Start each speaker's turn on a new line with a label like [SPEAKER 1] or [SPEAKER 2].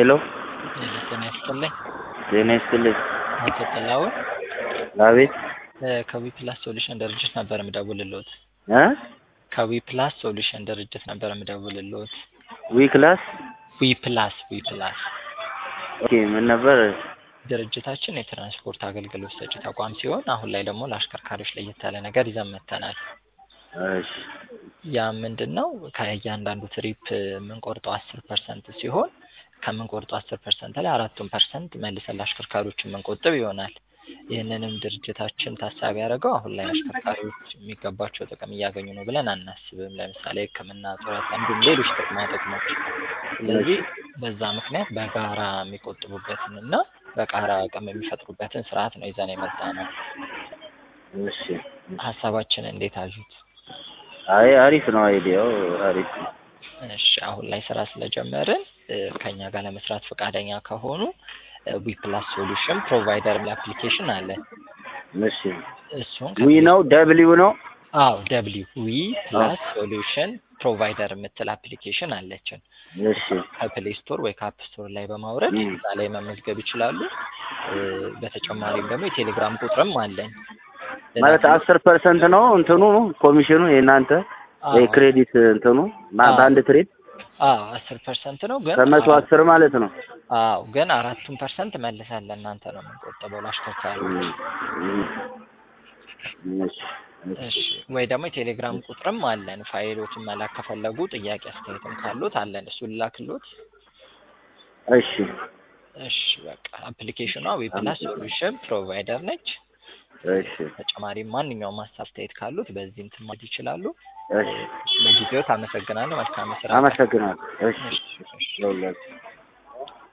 [SPEAKER 1] ሄሎ
[SPEAKER 2] ጤና ይስጥልኝ።
[SPEAKER 1] ጤና ይስጥልኝ።
[SPEAKER 2] አቶ ጥላሁን
[SPEAKER 1] አቤት
[SPEAKER 2] ከዊ ፕላስ ሶሉሽን ድርጅት ነበር የምደውልልዎት።
[SPEAKER 1] እ
[SPEAKER 2] ከዊ ፕላስ ሶሉሽን ድርጅት ነበር የምደውልልዎት።
[SPEAKER 1] ዊ ክላስ
[SPEAKER 2] ዊ ፕላስ ዊ ፕላስ
[SPEAKER 1] ኦኬ ምን ነበር?
[SPEAKER 2] ድርጅታችን የትራንስፖርት አገልግሎት ሰጪ ተቋም ሲሆን አሁን ላይ ደግሞ ለአሽከርካሪዎች ለየት ያለ ነገር ይዘን መጥተናል።
[SPEAKER 1] እሺ
[SPEAKER 2] ያ ምንድን ነው? ከእያንዳንዱ ትሪፕ የምንቆርጠው አስር ፐርሰንት ሲሆን ከምንቆርጠው አስር ፐርሰንት ላይ አራቱን ፐርሰንት መልሰን ለአሽከርካሪዎች የምንቆጥብ ይሆናል። ይህንንም ድርጅታችን ታሳቢ ያደረገው አሁን ላይ አሽከርካሪዎች የሚገባቸው ጥቅም እያገኙ ነው ብለን አናስብም። ለምሳሌ ሕክምና፣ ጡረታ እንዲሁም ሌሎች ጥቅማ ጥቅሞች። ስለዚህ በዛ ምክንያት በጋራ የሚቆጥቡበትን እና በጋራ አቅም የሚፈጥሩበትን ስርዓት ነው ይዘን የመጣ ነው።
[SPEAKER 1] እሺ
[SPEAKER 2] ሀሳባችን እንዴት አዩት?
[SPEAKER 1] አይ አሪፍ ነው አይዲያው አሪፍ ነው።
[SPEAKER 2] እሺ አሁን ላይ ስራ ስለጀመርን እ ከኛ ጋር ለመስራት ፈቃደኛ ከሆኑ ዊ ፕላስ ሶሉሽን ፕሮቫይደር የሚል አፕሊኬሽን አለ።
[SPEAKER 1] እሺ
[SPEAKER 2] እሱን
[SPEAKER 1] ዊ ነው ደብሊው ነው
[SPEAKER 2] አዎ ደብሊው ዊ ፕላስ ሶሉሽን ፕሮቫይደር የምትል አፕሊኬሽን አለችን።
[SPEAKER 1] እሺ
[SPEAKER 2] ከፕሌይ ስቶር ወይ ከአፕ ስቶር ላይ በማውረድ
[SPEAKER 1] ም።
[SPEAKER 2] እዛ ላይ መመዝገብ ይችላሉ። እ በተጨማሪም ደግሞ የቴሌግራም ቁጥርም አለን።
[SPEAKER 1] ማለት አስር ፐርሰንት ነው እንትኑ ኮሚሽኑ የእናንተ
[SPEAKER 2] አዎ
[SPEAKER 1] የክሬዲት እንትኑ ማ-
[SPEAKER 2] አዎ።
[SPEAKER 1] በአንድ ትሬድ
[SPEAKER 2] አዎ አስር ፐርሰንት ነው ግን
[SPEAKER 1] ከመቶ
[SPEAKER 2] አራት-
[SPEAKER 1] አስር ማለት ነው።
[SPEAKER 2] አዎ ግን አራቱን ፐርሰንት መልሰን ለእናንተ ነው የምንቆጥበው ለአሽከርካሪዎች።
[SPEAKER 1] እም፣ እም፣ እሺ
[SPEAKER 2] እሺ ወይ ደግሞ የቴሌግራም ቁጥርም አለን። ፋይሎችን መላክ ከፈለጉ ጥያቄ አስተያየትም ካሉት አለን። እሱን ላክሎት።
[SPEAKER 1] እሺ
[SPEAKER 2] እሺ በቃ አፕሊኬሽኗ ዊ ፕላስ ሶሉሽን ፕሮቫይደር ነች።
[SPEAKER 1] እሺ
[SPEAKER 2] ተጨማሪም ማንኛውም ሀሳብ አስተያየት ካሉት በዚህ እንትን ማለት ይችላሉ።
[SPEAKER 1] እሺ
[SPEAKER 2] ለጊዜው አመሰግናለሁ። መልካም ስራ።
[SPEAKER 1] አመሰግናለሁ። እሺ
[SPEAKER 2] እሺ፣ እሺ።
[SPEAKER 1] ለሁላችሁ